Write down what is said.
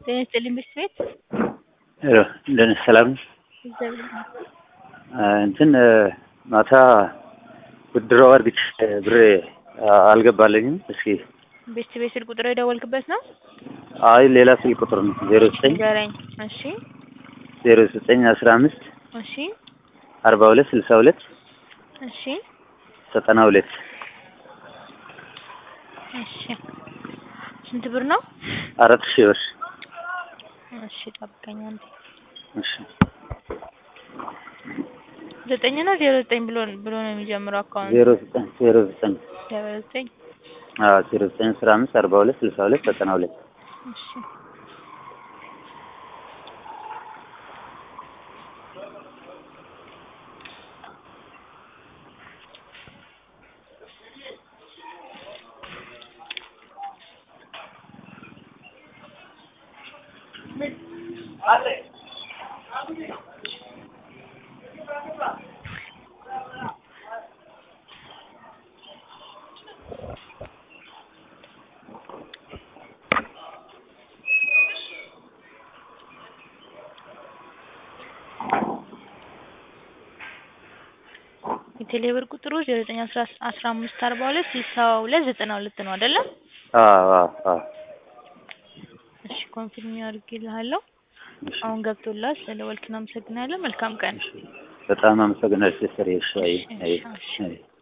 ጤና ይስጥልኝ ብርድ ቤት ሄሎ እንደነ ሰላም ነው? እግዚአብሔር ይመስገን። እንትን ማታ ብድሮ አድርግቼ ብሬ አልገባልኝም። እስኪ ቤት ቤት ስልክ ቁጥር የደወልክበት ነው? አይ ሌላ ስልክ ቁጥር ነው ዜሮ ዘጠኝ ንገረኝ። እሺ ዜሮ ዘጠኝ አስራ አምስት እሺ አርባ ሁለት ስልሳ ሁለት እሺ ዘጠና ሁለት እሺ ስንት ብር ነው? አራት ሺህ ብር እሺ ጠብቀኝ አንዴ። እሺ ዘጠኝ እና ዜሮ ዘጠኝ ብሎ ብሎ ነው የሚጀምረው አካውንት ዜሮ ዘጠኝ ዜሮ ዘጠኝ ዜሮ ዘጠኝ አዎ ዜሮ ዘጠኝ አስራ አምስት አርባ ሁለት ስልሳ ሁለት ዘጠና ሁለት እሺ የቴሌብር ቁጥሩ ዜሮ ዘጠኝ አስራ አስራ አምስት አርባ ሁለት ስልሳ ሁለት ዘጠና ሁለት ነው አይደለ? አዎ አዎ አዎ እሺ ኮንፊርም አድርጌልሃለሁ። እሺ አሁን ገብቶልሃል። ስለደወልክ እናመሰግናለን። መልካም ቀን። በጣም አመሰግናለሁ ሲስተር። እሺ አይ አይ እሺ፣ እሺ። አይ